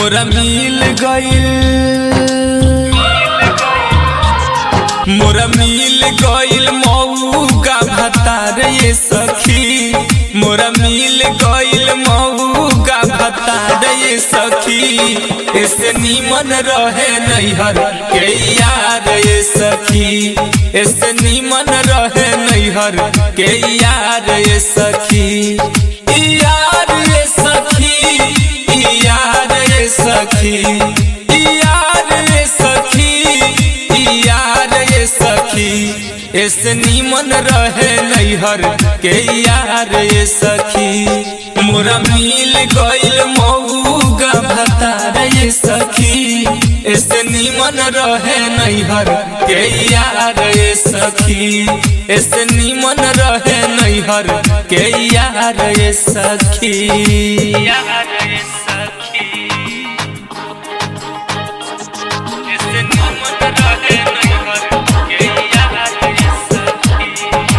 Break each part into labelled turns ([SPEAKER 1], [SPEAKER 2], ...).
[SPEAKER 1] मोरा मिल गइल मोरा मिल गइल मऊगा भतार ये सखी मोरा मिल गइल मऊगा भतार ये सखी ऐसे नीमन रहे नैहर के यार ये सखी ऐसे नीमन रहे नैहर के यार ये सखी यार ये सखी यार ये सखी यार ये सखी यार ये सखी ऐसे नीमन रहे नैहर के यार ये सखी मोरा मिल गइल मऊगा भतार ये सखी ऐसे नीमन रहे नैहर के यार ये सखी ऐसे नीमन रहे नैहर के यार ये सखी यार ये सखी ऐसे नीमन रहे नैहर के यार ये सखी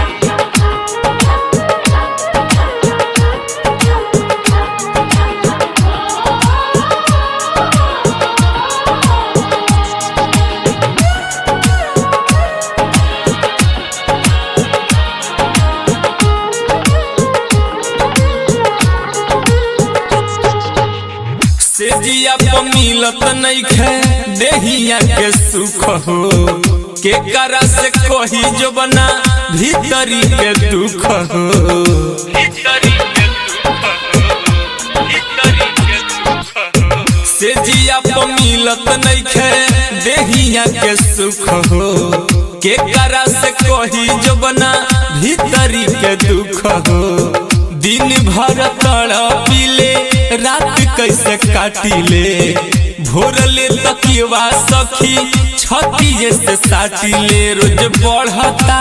[SPEAKER 1] से जिया प मिलत नइखे देहिया के सुख हो के करा से कही जो बना भीतरी के दुख हो भीतरी के दुख हो भीतरी के दुख हो से जिया प मिलत नइखे देहिया के सुख हो के करा से कही जो बना भीतरी के दुख हो दिन भर तड़पिले रात कैसे काटिले भोरले तकिवा सखी छती से साटिले रोज बढ़ता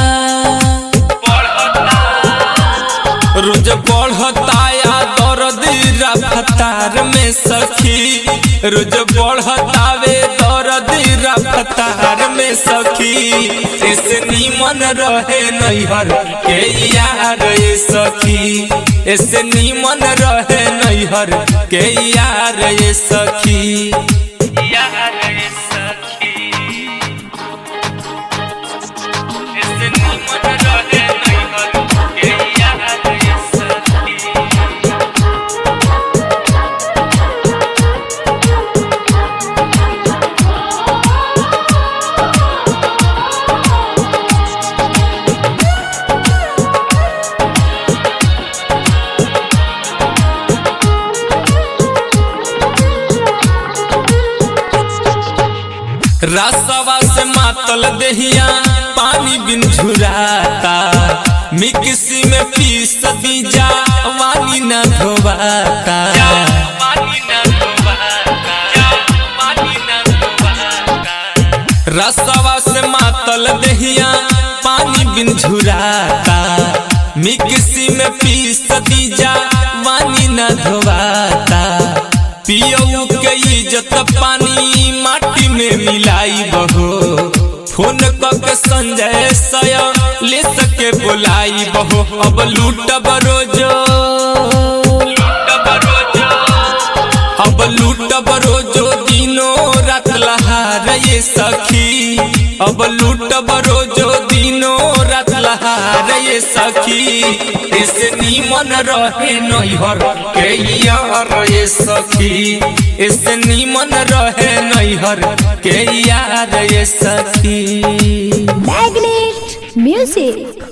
[SPEAKER 1] रोज बढ़ता या दर्द रफ्तार में सखी रोज बढ़ता वे दर्द रफ्तार में सखी इस नीमन रहे नैहर के यार ये सखी इस नीमन रहे नैहर के यार ये सखी यार ये सखी इस नीमन रहे नैहर के यार ये सखी रसवा से मातल दहिया पानी बिन झुराता मिक्सी में पीस दीजा वानी न धोवाता रसवा से मातल दहिया पानी बिन झुराता मिक्सी में पीस दीजा वानी न धोवाता पियऊ के इज्जत पानी माटी में मिलाई बहो फोन के संजय सय ले सके बोलाई बहो अब लूट बरोजो अब लूट बरोजो दिनो रात लहार ये सखी अब लूट बरोजो दिनो रात लहार ये सखी इस नीमन रहे नैहर के यार ये सखी इस नीमन रहे नैहर के यार ये सखी
[SPEAKER 2] Magnet Music.